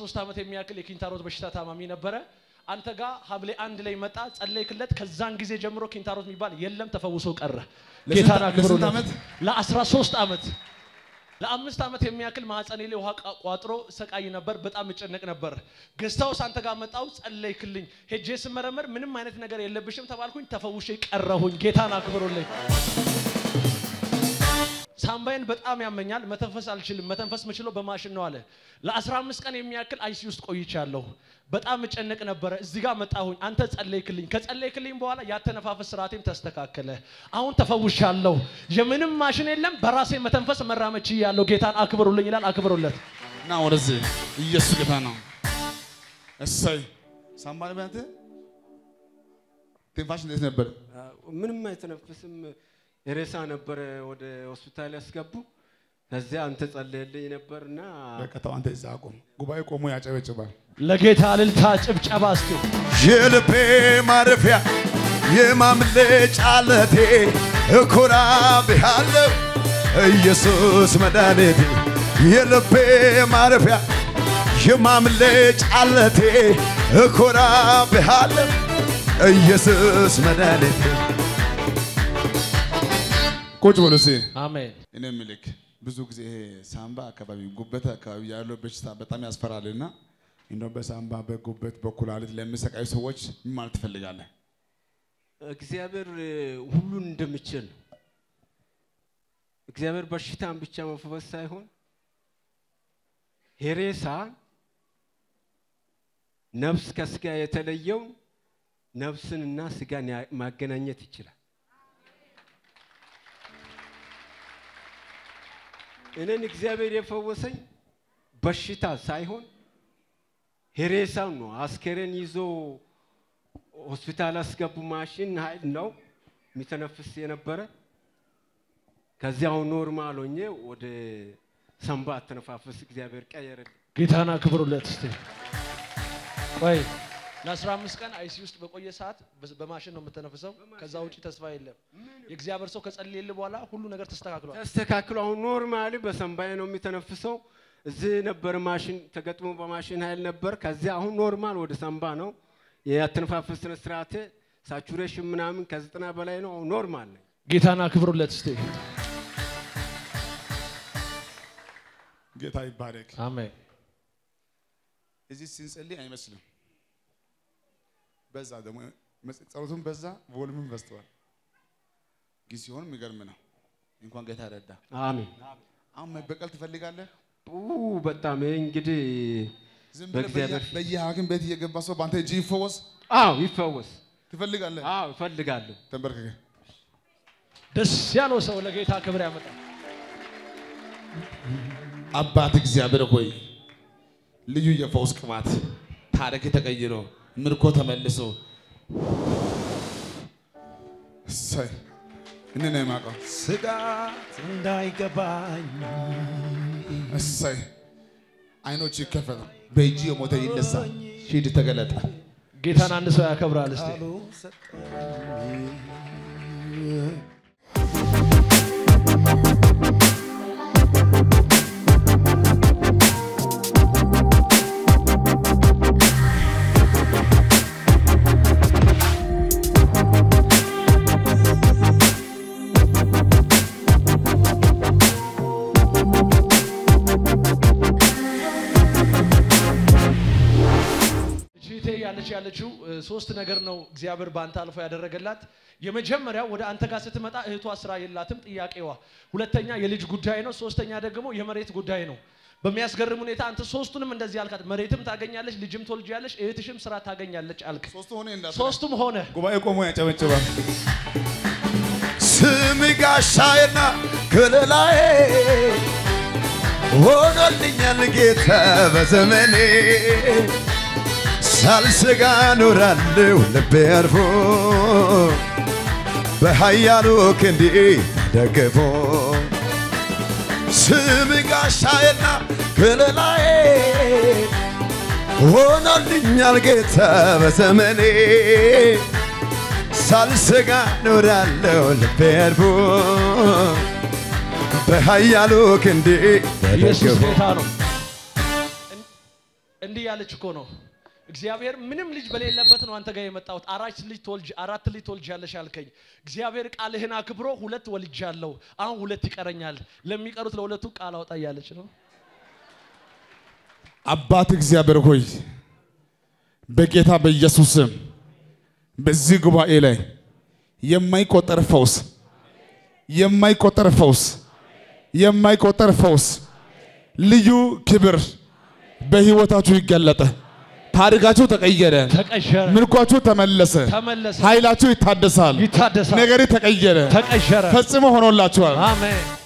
13 ዓመት የሚያክል የኪንታሮት በሽታ ታማሚ ነበረ። አንተ ጋር ሐምሌ አንድ ላይ መጣ፣ ጸለይክለት። ከዛን ጊዜ ጀምሮ ኪንታሮት የሚባል የለም፣ ተፈውሶ ቀረ። ለስንት- ጌታን ለስንት አክብሩለት። ዓመት? ለ13 ዓመት ለአምስት ዓመት የሚያክል ማህፀኔ ላይ ውሃ ቋ- ቋጥሮ ሰቃይ ነበር። በጣም እጨነቅ ነበር። ገዝታውስ አንተ ጋር መጣው፣ ጸለይክልኝ። ሄጄ ስመረመር ምንም አይነት ነገር የለብሽም ተባልኩኝ። ተፈውሼ ቀረሁኝ። ጌታን አክብሩልኝ። ሳምባዬን በጣም ያመኛል። መተንፈስ አልችልም። መተንፈስ ምችለው በማሽን ነው አለ። ለ15 ቀን የሚያክል አይሲ ውስጥ ቆይቻለሁ። በጣም እጨነቅ ነበረ። እዚህ ጋር መጣሁኝ። አንተ ጸለይክልኝ። ከጸለይክልኝ በኋላ ያተነፋፈስ ስርዓቴም ተስተካከለ። አሁን ተፈውሻለሁ። የምንም ማሽን የለም። በራሴ መተንፈስ መራመድ ችያለሁ። ጌታን አክብሩልኝ ይላል። አክብሩለት። እና ወደዚህ ኢየሱስ ጌታ ነው። እሰይ ሳምባል ቢያንተ ትንፋሽ እንዴት ነበር? ምንም አይተነፍስም። ሬሳ ነበረ ወደ ሆስፒታል ያስገቡ። ከዚያ አንተ ጸለየልኝ ነበርና በቃ ተው አንተ እዛ አቁም። ጉባኤ ቆሞ ያጨበጭባል። ለጌታ እልልታ ጭብጨባ እስቲ የልቤ ማረፊያ የማምለጫ ዓለቴ እኮራብሃለሁ ኢየሱስ መድኃኒቴ የልቤ ማረፊያ የማምለጫ ዓለቴ እኮራብሃለሁ ኢየሱስ መድኃኒቴ ቁጭ በሉ እስኪ። አሜን። እኔ ምልክ ብዙ ጊዜ ይሄ ሳምባ አካባቢ ጉበት አካባቢ ያለው በሽታ በጣም ያስፈራልና እንደው በሳምባ በጉበት በኩላሊት ለሚሰቃዩ ሰዎች ምን ማለት ትፈልጋለህ? እግዚአብሔር እ፣ ሁሉን እንደሚችል ነው። እግዚአብሔር በሽታን ብቻ መፈወስ ሳይሆን ሄሬሳ ነፍስ ከስጋ የተለየውን ነፍስንና ስጋን ያ- ማገናኘት ይችላል። እኔን እግዚአብሔር የፈወሰኝ በሽታ ሳይሆን ሄሬሳው ነው። አስከሬን ይዞ ሆስፒታል አስገቡ። ማሽን ኃይል ነው የሚተነፍስ የነበረ። ከዚያው ኖርማል ሆኜ ወደ ሰንባ አተነፋፈስ እግዚአብሔር ቀየረልኝ። ጌታን አክብሩለት እስቲ። ቆይ ለ15 ቀን አይሲ ውስጥ በቆየ ሰዓት በ- በማሽን ነው የምተነፍሰው። ከዛ ውጪ ተስፋ የለም። የእግዚአብሔር ሰው ከጸለየልህ በኋላ ሁሉ ነገር ተስተካክሏል። ተስተካክሎ አሁን ኖርማሊ በሰንባዬ ነው የሚተነፍሰው። እዚህ ነበር ማሽን ተገጥሞ በማሽን ኃይል ነበር። ከዚያ አሁን ኖርማል ወደ ሰንባ ነው የአተነፋፈስ ስነ ስርዓቴ ሳቹሬሽን ምናምን ከዘጠና በላይ ነው። አሁን ኖርማል ነኝ። ጌታን አክብሩለት እስቲ። ጌታ ይባረክ። አሜን። እዚህ ስንጸልይ አይመስልም። በዛ ደግሞ መጽ- ጸሎቱም በዛ ቮሉምም በዝተዋል። ግን ሲሆን የሚገርም ነው። እንኳን ጌታ ረዳ። አሜን። አሁን መበቀል ትፈልጋለህ? ኡ በጣም ይሄ እንግዲህ ዝም ብለህ በእግዚአብሔር በየ- በየሐኪም ቤት እየገባ ሰው በአንተ እጅ ይፈወስ አዎ ይፈወስ። ትፈልጋለህ? አዎ እፈልጋለሁ። ተንበርክከ ደስ ያለው ሰው ለጌታ ክብር ያመጣል። አባት እግዚአብሔር ሆይ ልዩ የፈውስ ቅባት ታሪክ ተቀይሮ ምርኮ ተመልሶ እሰይ እኔ ነው የማውቀው። ስጋት እንዳይገባኝ እሰይ አይኖች ይከፈቱ። በእጅ የሞተ ይነሳ። ሂድ ተገለጠ። ጌታን አንድ ሰው ያከብራል እስቲ። እህቴ ያለች ያለችው እ, ሶስት ነገር ነው እግዚአብሔር በአንተ አልፎ ያደረገላት። የመጀመሪያው ወደ አንተ ጋር ስትመጣ እህቷ ስራ የላትም ጥያቄዋ፣ ሁለተኛ የልጅ ጉዳይ ነው፣ ሶስተኛ ደግሞ የመሬት ጉዳይ ነው። በሚያስገርም ሁኔታ አንተ ሶስቱንም እንደዚህ አልካት። መሬትም ታገኛለች፣ ልጅም ትወልጃለች፣ እህትሽም ስራ ታገኛለች አልክ። ሶስቱ ሆነ እንዳት ሶስቱም ሆነ። ጉባኤ ቆሞ ያጨበጭባል። ስም ጋሻዬና ከለላዬ ሆኖልኛል ጌታ በዘመኔ ሳልሰጋ ኖራለሁ ልቤ አርፎ በኃያሉ ክንዴ ተደግፎ ስም ጋሻዬና ከለላዬ ሆኖልኛል ጌታ በዘመኔ ሳልሰጋ ኖራለሁ ልቤ አርፎ በኃያሉ ክንዴ ኢየሱስ ተደግፎ ጌታ ነው። እን- እንዲህ እያለች እኮ ነው። እግዚአብሔር ምንም ልጅ በሌለበት ነው አንተ ጋር የመጣሁት። አራት ልጅ ትወልጅ አራት ልጅ ትወልጃለሽ አልከኝ። እግዚአብሔር ቃልህን አክብሮ ሁለት ወልጃለሁ፣ አሁን ሁለት ይቀረኛል። ለሚቀሩት ለሁለቱ ቃል አውጣ እያለች ነው። አባት እግዚአብሔር ሆይ በጌታ በኢየሱስ ስም በዚህ ጉባኤ ላይ የማይቆጠር ፈውስ የማይቆጠር ፈውስ የማይቆጠር ፈውስ ልዩ ክብር በህይወታችሁ ይገለጠ። ታሪካችሁ ተቀየረ። ተቀሸረ፣ ምልኳችሁ ተመለሰ። ተመለሰ፣ ኃይላችሁ ይታደሳል። ይታደሳል፣ ነገሪ ተቀየረ። ተቀሸረ። ፈጽሞ ሆኖላችኋል። አሜን።